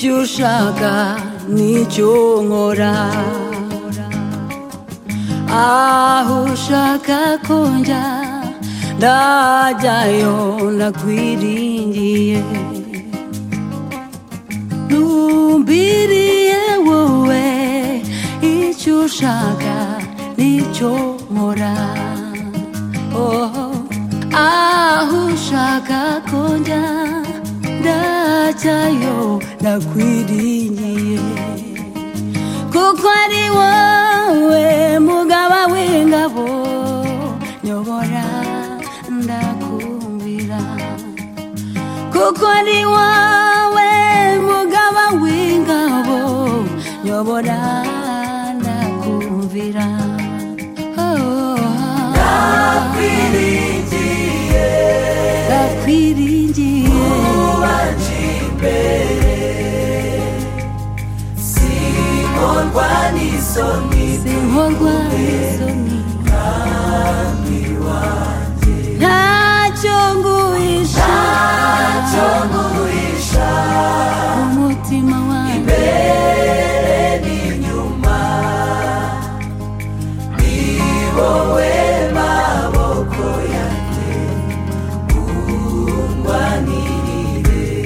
gushaka nicyo nkora aho ushaka ko njya ndajyayo ndakwiringiye ntumbiriye wowe icyo ushaka nicyo nkora oho aho ushaka ko njya ndajyayo ndakwiringiye kuko ari wowe mugaba w'ingabo nyobora ndakumvira kuko ari wowe mugaba w'ingabo nyobora ndakumvira ndakwiringiye ndakwiringiye ubanje imbere sinkondwa n'isoni sinkorwa n'isoni ntacyo nguhisha ntacyo nguhisha umutima wanjye mbere n'inyuma ni wowe maboko yanjye undwanirire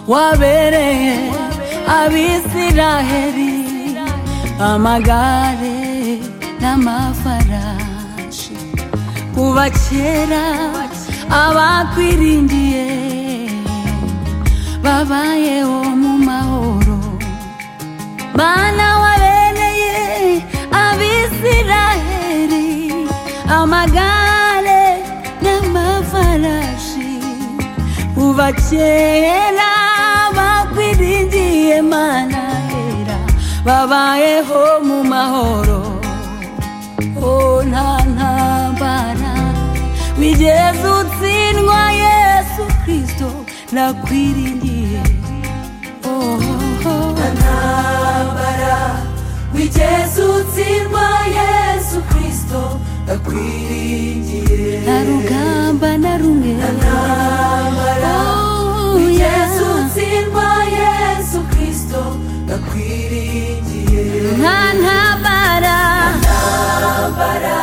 wabereye abisiraheri amagare n'amafarashi kuva kera abakwiringiye babayeho mu mahoro bana wabereye abisiraheri amagare n'amafarashi kuva kera bakwiringiye mana hera babayeho mu mahoro oh, nta ntambara wigeze utsindwa yesu kristo nakwiringiye oh, oh, oh. ntambara wigeze utsindwa yesu kristo ndakwiringiye nta rugamba na rumwe ntambara Oh, wigeze yeah. utsindwa yesu kristo ndakwiringiye nta ntambara ntambara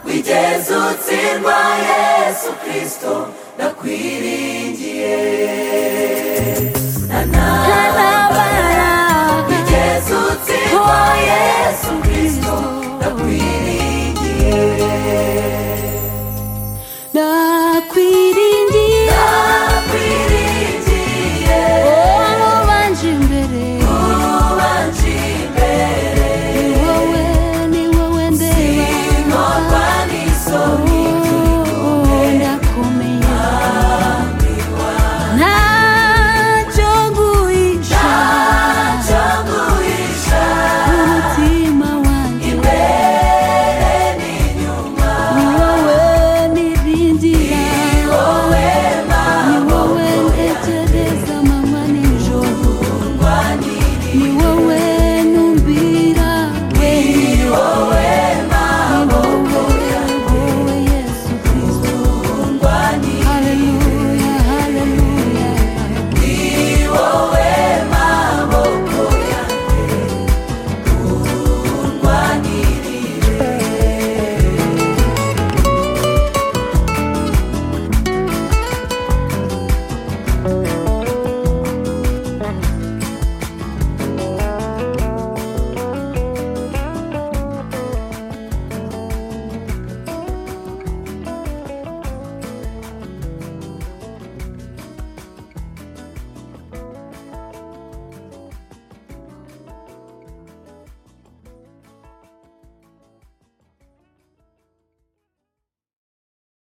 wigeze utsindwa yesu kristo ndakwiringiye na nta ntambara ntambara wigeze utsindwa Oh, yesu kristo ndakwiringiye nakwiri